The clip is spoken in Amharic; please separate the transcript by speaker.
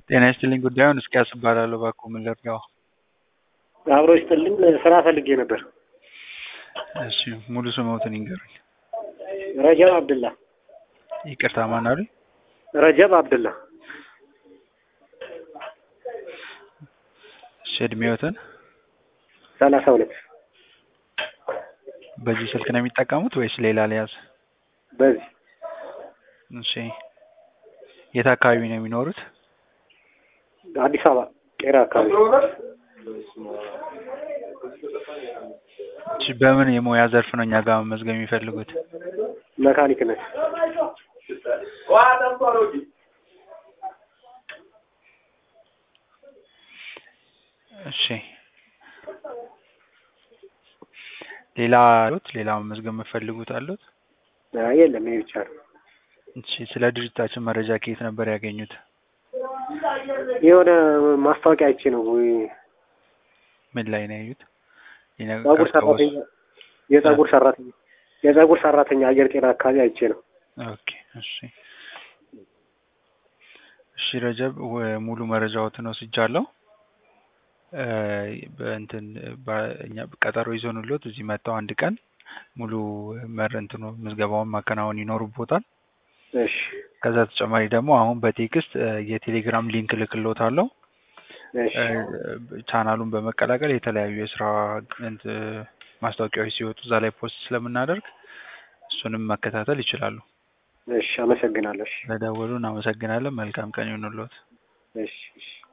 Speaker 1: ጤና ይስጥልኝ ጉዳዩን እስኪያስ እባላለሁ እባክዎ ምን ልርዳዎ?
Speaker 2: አብሮ ይስጥልኝ ስራ ፈልጌ ነበር።
Speaker 1: እሺ ሙሉ ስምዎትን ይንገሩኝ?
Speaker 2: ረጀብ አብድላ
Speaker 1: ይቅርታ ማን አሉኝ?
Speaker 2: ረጀብ አብድላ
Speaker 1: እሺ እድሜዎትን?
Speaker 2: ሰላሳ ሁለት
Speaker 1: በዚህ ስልክ ነው የሚጠቀሙት ወይስ ሌላ ልያዝ?
Speaker 2: በዚህ
Speaker 1: እሺ የት አካባቢ ነው የሚኖሩት?
Speaker 2: አዲስ አበባ ቄራ አካባቢ
Speaker 1: እሺ በምን የሙያ ዘርፍ ነው እኛ ጋር መመዝገብ የሚፈልጉት?
Speaker 2: መካኒክነት
Speaker 1: እሺ ሌላ አሉት ሌላ መመዝገብ የምትፈልጉት አሉት?
Speaker 2: አይ የለም ይሄ ብቻ ነው።
Speaker 1: እሺ ስለ ድርጅታችን መረጃ ከየት ነበር ያገኙት?
Speaker 2: የሆነ ማስታወቂያ አይቼ ነው
Speaker 1: ምን ላይ ነው ያዩት?
Speaker 2: ጸጉር ሰራተኛ የጸጉር ሰራተኛ የጸጉር ሰራተኛ አየር ጤና አካባቢ አይቼ ነው።
Speaker 1: ኦኬ እሺ እሺ ረጀብ ወ- ሙሉ መረጃዎትን ወስጃለሁ። እ በእንትን በእኛ ቀጠሮ ይዘንልዎት እዚህ መጥተው አንድ ቀን ሙሉ መር እንትኑ ምዝገባውን ማከናወን ይኖርብዎታል።
Speaker 2: እሺ
Speaker 1: ከዛ ተጨማሪ ደግሞ አሁን በቴክስት እ የቴሌግራም ሊንክ እልክልዎታለሁ።
Speaker 2: እሺ
Speaker 1: እ ቻናሉን በመቀላቀል የተለያዩ የስራ እንት ማስታወቂያዎች ሲወጡ እዛ ላይ ፖስት ስለምናደርግ እሱንም መከታተል ይችላሉ።
Speaker 2: እሺ አመሰግናለሁ። እሺ
Speaker 1: ስለደወሉ እናመሰግናለን። መልካም ቀን ይሁንልዎት።
Speaker 2: እሺ እሺ